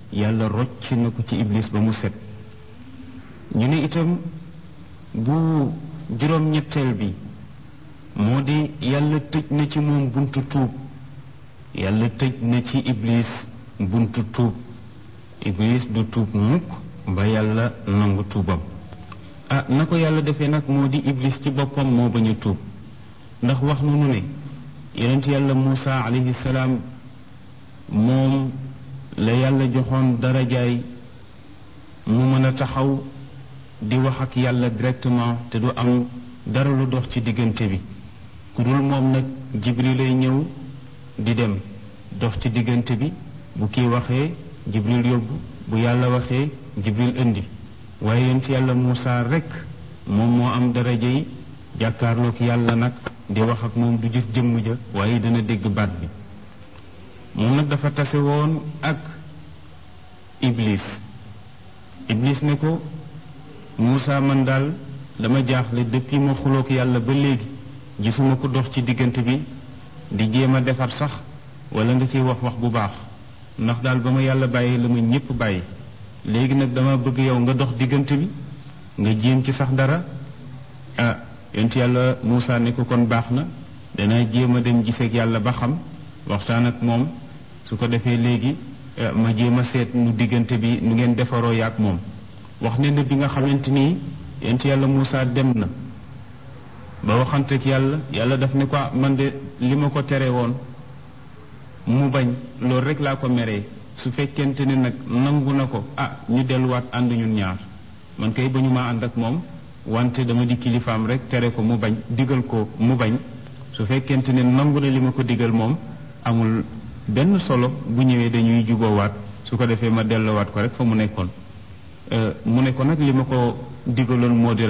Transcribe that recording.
yàlla rocc na ko ci iblis ba mu set ñu ne itam bu juróom-ñetteel bi moo di yàlla tëj na ci moom buntu tuub yàlla tëj na ci iblis buntu tuub iblis du tuub mukk ba yàlla nangu tuubam ah na ko yàlla defee nag moo di iblis ci boppam moo bañ a tuub ndax wax nu nu ne yonent yàlla Muusa alayhi salaam moom la yàlla joxoon darajaay mu mën a taxaw di wax ak yàlla directement te du am dara lu dox ci diggante bi ku dul moom nag jibril lay ñëw di dem dox ci diggante bi bu kii waxee jibril yóbbu bu yàlla waxee jibril indi waaye yonent yàlla Muusa rekk moom moo am daraja yi jàkkaarloog yàlla nag di wax ak moom du gis jëmm ja waaye dana dégg baat bi moom nag dafa tase woon ak iblis iblis ne ko Muusa man daal dama jaaxle depuis ma xuloog yàlla ba léegi gisuma ko dox ci diggante bi di jéem a defar sax wala nga ciy wax wax bu baax ndax daal ba ma yàlla bàyyi la ma ñépp bàyyi léegi nag dama bëgg yow nga dox diggante bi nga jéem ci sax dara ah yonent yàlla Muusa ne ko kon baax na danaa jéem a dem giseeg yàlla ba xam waxtaan ak moom su ko defee léegi ma jéem a seet nu diggante bi nu ngeen defaroo yaak moom wax ne na bi nga xamante nii yonent yàlla Muusa dem na ba waxanteeg yàlla yàlla daf ne ko man de li ma ko tere woon mu bañ loolu rek laa ko meree su fekkente ne nag nangu na ko ah ñu delluwaat ànd ñun ñaar man kay ba ñu maa ànd ak moom wante dama di kilifaam rek tere ko mu bañ digal ko mu bañ su fekkente ne nangu na li ma ko digal moom amul benn solo bu ñëwee dañuy juboowaat su ko defee ma delluwaat ko rek fa mu nekkoon mu ne ko nag li ma ko digaloon moo di